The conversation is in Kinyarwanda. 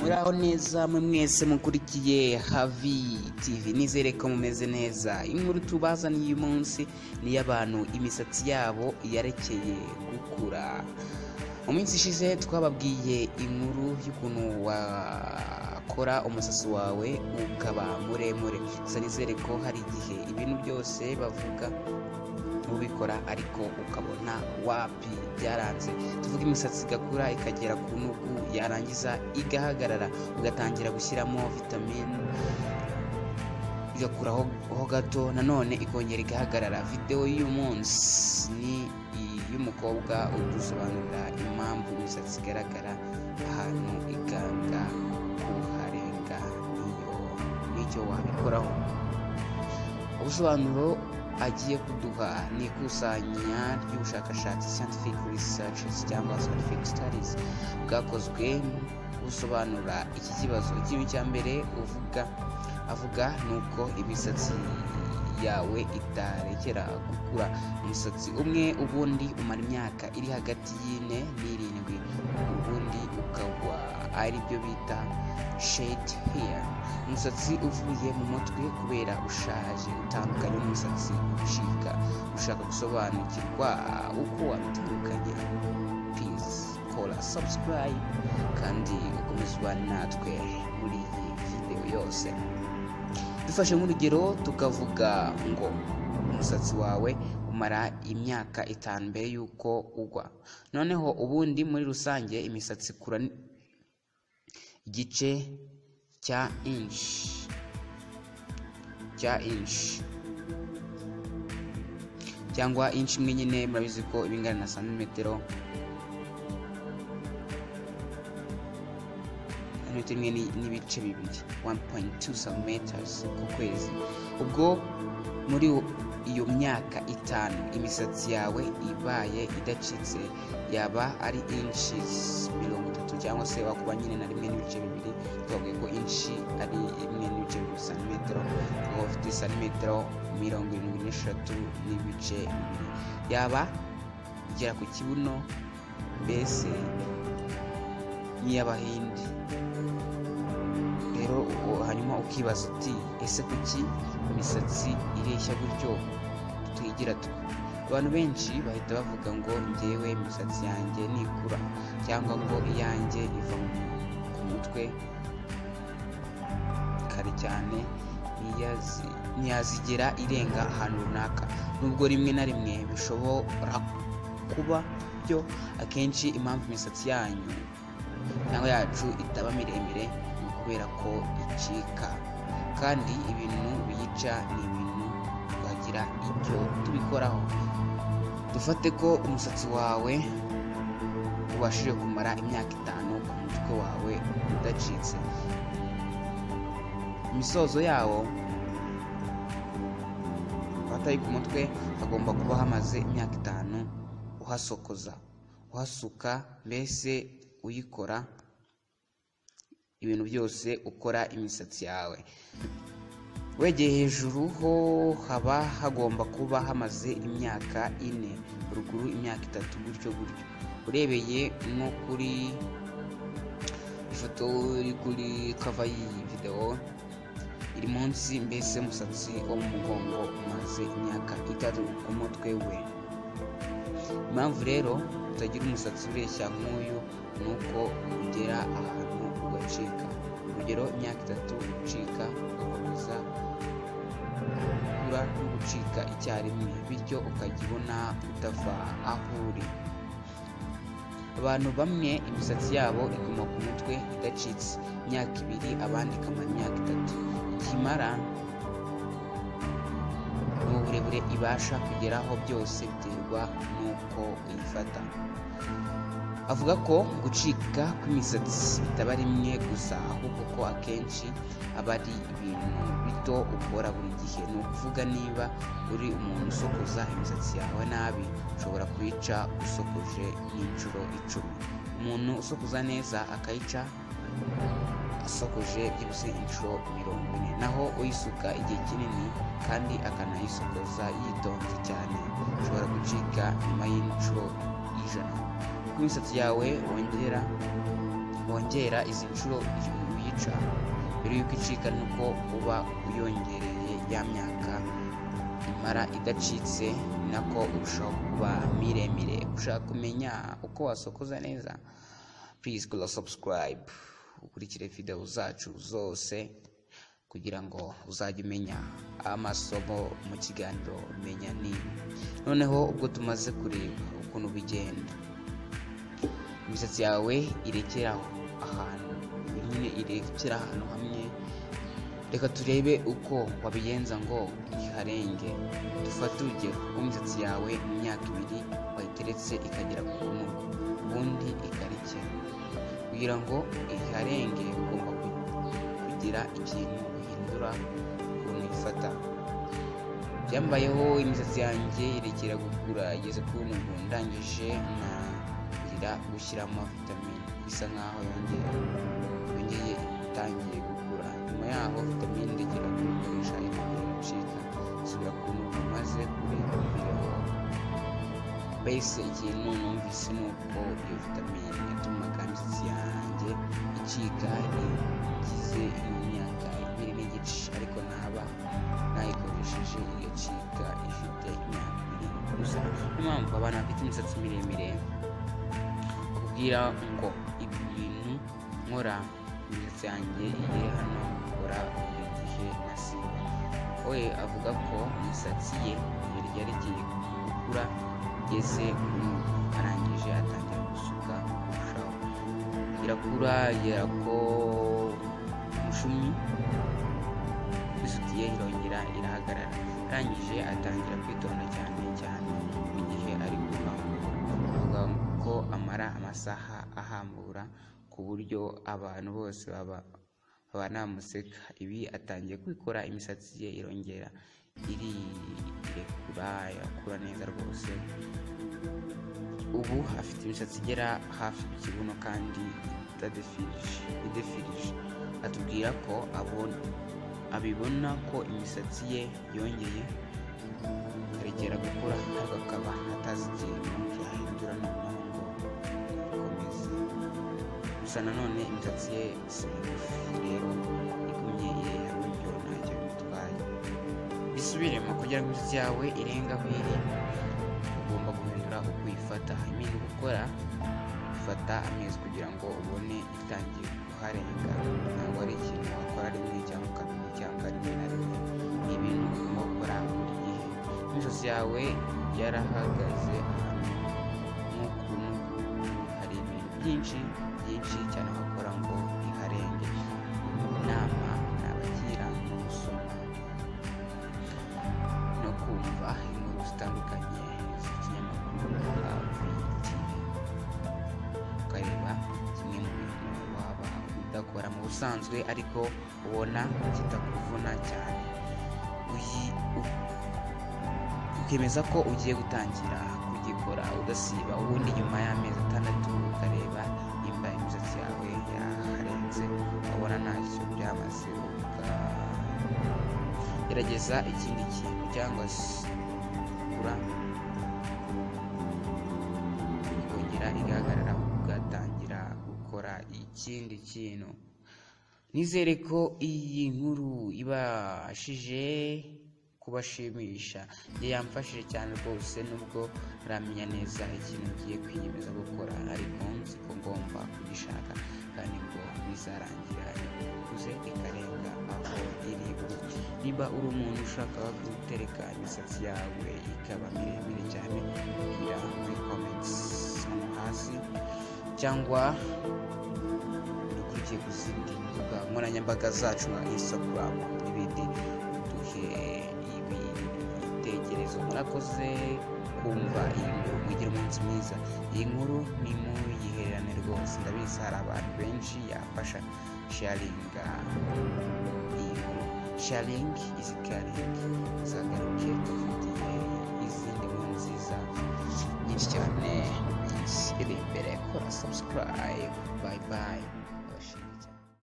muraho neza mwe mwese mukurikiye havi tv nizere ko mumeze neza inkuru tubazaniye uyu munsi ni iy'abantu imisatsi yabo yarekeye gukura mu minsi ishize twababwiye inkuru y'ukuntu wakora umusatsi wawe ukaba muremure gusa nizere ko hari igihe ibintu byose bavuga ubikora ariko ukabona wapi byaranze tuvuga imisatsi igakura ikagera ku ntugu yarangiza igahagarara ugatangira gushyiramo vitamine igakuraho ho gato nanone ikongera igahagarara videwo y'uyu munsi ni iy'umukobwa udusobanurira impamvu imisatsi igaragara ahantu iganga kuharenga niyo n'icyo wabikoraho ubusobanuro agiye kuduha ni ikusanya ry'ubushakashatsi scientific researches cyangwa scientific studies bwakozwe busobanura iki kibazo ikintu cya mbere uvuga avuga ni uko imisatsi yawe itarekera gukura umusatsi umwe ubundi umara imyaka iri hagati y'ine n'irindwi ubundi ukagwa ari byo bita shade hair umusatsi uvuye mu mutwe kubera ushaje utandukanye n'umusatsi ucika ushaka gusobanukirwa uko wabitandukanye peace kora subscribe kandi ukomezwa natwe muri iyi videwo yose dufashe nk'urugero tukavuga ngo umusatsi wawe umara imyaka itanu mbere y'uko ugwa noneho ubundi muri rusange imisatsi ikura igice cya inshi cya inshi cyangwa inshi imwe nyine murabizi ko ibingana na santimetero santimetero imwe n'ibice bibiri 1.2 centimeters ku kwezi ubwo muri iyo myaka itanu imisatsi yawe ibaye idacitse yaba ari inches mirongo itatu cyangwa se wakuba nyine na rimwe n'ibice bibiri twavuge ko inshi ari imwe n'ibice bibiri santimetero aho ufite santimetero mirongo irindwi n'eshatu n'ibice bibiri yaba igera ku kibuno mbese nk'iy'abahindi rero hanyuma ukibaza uti ese kuki imisatsi ireshya gutyo tuyigira twe abantu benshi bahita bavuga ngo ngewe imisatsi yanjye nikura cyangwa ngo iyanjye iva ku mutwe kare cyane ntiyazigera irenga ahantu runaka nubwo rimwe na rimwe bishobora kuba byo akenshi impamvu imisatsi yanyu cyangwa yacu itaba miremire ni ukubera ko icika kandi ibintu biyica ni ibintu twagira icyo tubikoraho dufate ko umusatsi wawe ubashije kumara imyaka itanu ku mutwe wawe udacitse imisozo yawo abatari ku mutwe hagomba kuba hamaze imyaka itanu uhasokoza uhasuka mbese uyikora ibintu byose ukora imisatsi yawe wegeye hejuru ho haba hagomba kuba hamaze imyaka ine ruguru imyaka itatu gutyo gutyo urebeye nko kuri ifoto iri kuri kava y'iyi videwo iri munsi mbese umusatsi wo mu mugongo umaze imyaka itatu ku mutwe we impamvu rero utagira umusatsi ureshya nk'uyu ni uko ugera ahantu ugacika urugero imyaka itatu ucika ugakomeza kugura no gucika icyarimwe bityo ukajya ubona utava aho uri abantu bamwe imisatsi yabo iguma ku mutwe idacitse imyaka ibiri abandi ikamara imyaka itatu ikimara n'uburebure ibasha kugeraho byose biterwa n'uko uyifata avuga ko gucika kw'imisatsi bitaba rimwe gusa ahubwo ko akenshi aba ari ibintu bito ukora buri gihe ni ukuvuga niba uri umuntu usokoza imisatsi yawe nabi ushobora kuyica usokoje n'inshuro icumi umuntu usokoza neza akayica asokoje byibuze inshuro mirongo ine naho uyisuka igihe kinini kandi akanayisokoza yitonze cyane ushobora gucika nyuma y'inshuro ijana uko imisatsi yawe wongera wongera izi nshuro uyica mbere y'uko icika nuko uba uyongereye ya myaka imara idacitse ni nako urushaho kuba miremire ushaka kumenya uko wasokoza neza purize kora sabusikarayibe ukurikire videwo zacu zose kugira ngo uzajye umenya amasomo mu kiganiro menya niba noneho ubwo tumaze kureba ukuntu bigenda imisatsi yawe irekera ahantu nyine irekera ahantu hamwe reka turebe uko wabigenza ngo iharenge dufate urugero uko imisatsi yawe mu myaka ibiri wayiteretse ikagera ku ntugu ubundi ikarekera kugira ngo iharenge ugomba kugira ikintu uhindura ukuntu uyifata byambayeho imisatsi yanjye irekera gukura igeze ku ntugu ndangije na kugira gushyiramo vitamine bisa nkaho yongera yongeye itangiye gukura nyuma yaho vitamine irekera gukoresha ikongera iracika isubira ku ntugu maze kureba umubiri wawe mbese ikintu numvise ni uko iyo vitamine yatumaga imisatsi yanjye icika igize imyaka ibiri n'igice ariko naba nayikoresheje igacika ifite imyaka ibiri gusa niyo mpamvu abantu bafite imisatsi miremire bakubwira ngo ibintu nkora imisatsi yanjye igiye hano nkora buri gihe na sibo we avuga ko imisatsi ye yari yagiye gukura igeze ku ntugu arangije atangira gusuka kurushaho irakura igera ko umushumi isutiye irongera irahagarara arangije atangira kwitonda cyane cyane mu gihe ari kuva avuga ko amara amasaha ahambura ku buryo abantu bose baba banamuseka ibi atangiye kwikora imisatsi ye irongera irirekura irakura neza rwose ubu afite imisatsi igera hafi ku kibuno kandi idefirije atubwira ko abona abibona ko imisatsi ye yongeye ikarekera gukura ntabwo akaba atazi ikintu yahindura noneho ngo ikomeze gusa nanone imisatsi ye si migufi rero igumye irera buryo ntacyo bimutwaye bisubiremo kugira ngo imisatsi yawe irenga aho iri ugomba guhindura uko uyifata iminsi gukora ifata amezi kugira ngo ubone itangiye kuharenga ntabwo ari ikintu wakora rimwe cyangwa kabiri cyangwa rimwe na rimwe ni ibintu ugomba gukora buri gihe n'ijosi yawe yarahagaze ahantu nk'ukuntu hari ibintu byinshi byinshi cyane wakora ngo iharenge inama nabagira no gusoma no kumva inkuru zitandukanye z'ikinyamakuru tv ukareba kimwe mu bintu waba udakora mu busanzwe ariko ubona kitakuvuna cyane uyi- u- ukemeza ko ugiye gutangira kugikora udasiba ubundi nyuma y'amezi atandatu ukareba nimba imisatsi yawe yarenze ukabona ntacyo byamaze ukagerageza ikindi kintu cyangwa se ugura ikongera igahagarara ugatangira gukora ikindi kintu nizere ko iyi nkuru ibashije kubashimisha njye yamfashije cyane rwose nubwo ntaramenya neza ikintu ngiye kwiyemeza gukora ariko nzi ko ngomba kugishaka kandi ngo bizarangira ikuze ikarenga aho iri ubu niba uri umuntu ushaka gutereka imisatsi yawe ikaba miremire cyane kugira muri comments hano hasi cyangwa dukurikiye ku zindi mbuga nkoranyambaga zacu nka instagram n'ibindi duhe ibi ibitekerezo murakoze kumva iyi nkuru mugire umunsi mwiza iyi nkuru ni muyihererane rwose ndabizi hari abantu benshi yafasha sharinga iyi nkuru sharingi izi karingi zagaruke dufitiye izindi nkuru nziza nyinshi cyane iminsi iri imbere kora sabusikarayibe bayi bayi